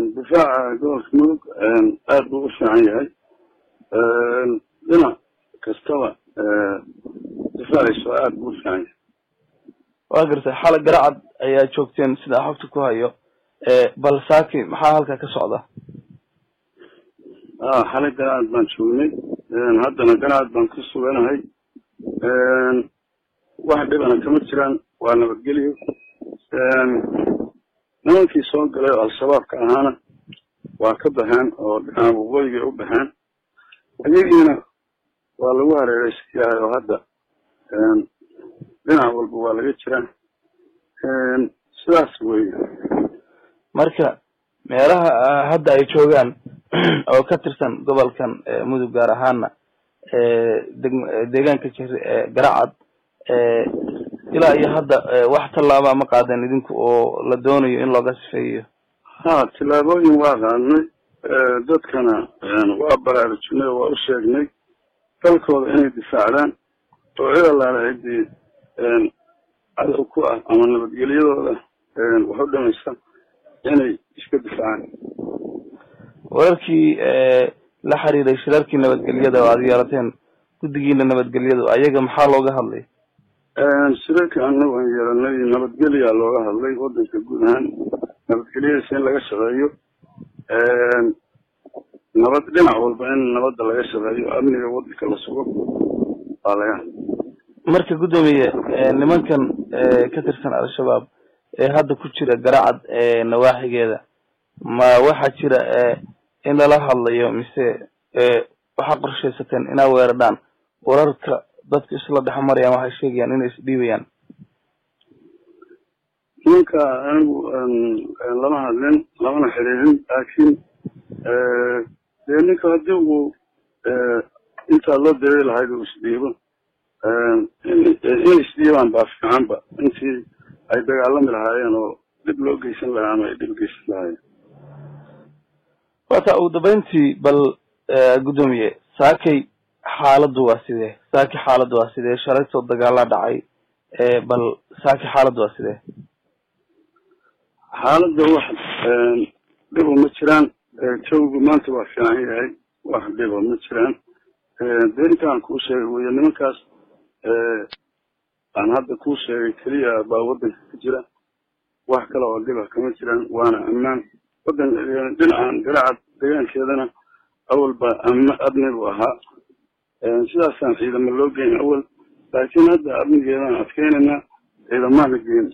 difaaca gobolka mudug aada buu u fiican yahay dhinac kastaba difaaciisu aada buu u fiican yahay waa gartay xalay garacad ayaa joogteen sida xogta ku hayo bal saaki maxaa halkaa ka socda a xalay garacad baan joognay haddana garacad baan ku suganahay wax dhibana kama jiraan waa nabadgelyo nimankii soo galay oo al-shabaabka ahaana waa ka baxeen oo dhinaca waqooyigay u baxeen iyagiina waa lagu hareereysan yahay oo hadda dhinac walba waa laga jiraa sidaas wey marka meelaha hadda ay joogaan oo ka tirsan gobolkan mudug gaar ahaana deg deegaanka jir garacad ilaa iyo hadda wax tallaabaa ma qaadeen idinku oo la doonayo in looga sifeeyo ha tillaabooyin waa qaadnay dadkana waa baraarujinay oo waa u sheegnay dalkooda inay difaacdaan oo cid allaala ciddii cadow ku ah ama nabadgelyadooda wax u dhamaysa inay iska difaacaan wararkii la xiriiray shirarkii nabadgelyada oo aada yeelateen guddigiina nabadgelyadu ayaga maxaa looga hadlay shirarka anagu aan yeelanay nabadgelyaa looga hadlay wadanka guud ahaan nabadgelyadiisa in laga shaqeeyo nabad dhinac walba in nabadda laga shaqeeyo amniga wadanka la sugo waa laga hadlay marka guddoomiye nimankan ka tirsan al-shabaab ee hadda ku jira garacad nawaaxigeeda ma waxaa jira in lala hadlayo mise waxaa qorshaysateen inaa weerardhaan wararka dadku isla dhex marayaan waxay sheegayaan inay isdhiibayaan ninka anigu lama hadlin lamana xiriirin laakiin dee ninka haddii uu intaa loo dareeri lahayd uu isdhiibo in isdhiibaan baa fiicanba intii ay dagaalami lahaayeen oo dhib loo geysan lahaa ama ay dhib geysan lahaayeen wata ugu dambeyntii bal guddoomiye saakay xaaladdu waa sidee saaki xaaladdu waa sidee shalaytoo dagaalaa dhacay bal saaki xaaladdu waa sidee xaaladda wax dhibo ma jiraan jawgu maanta waa fiican yahay wax dhibo ma jiraan dee intaan kuu sheegay wey nimankaas aan hadda kuu sheegay keliya baa waddanka ka jira wax kale oo dhiba kama jiraan waana ammaan wadan dhinacan garacad deegaankeedana awalba am amni buu ahaa sidaasaan ciidamo loo geyn awal laakiin hadda amnigeedaan adkeynayna ciidamaana geyn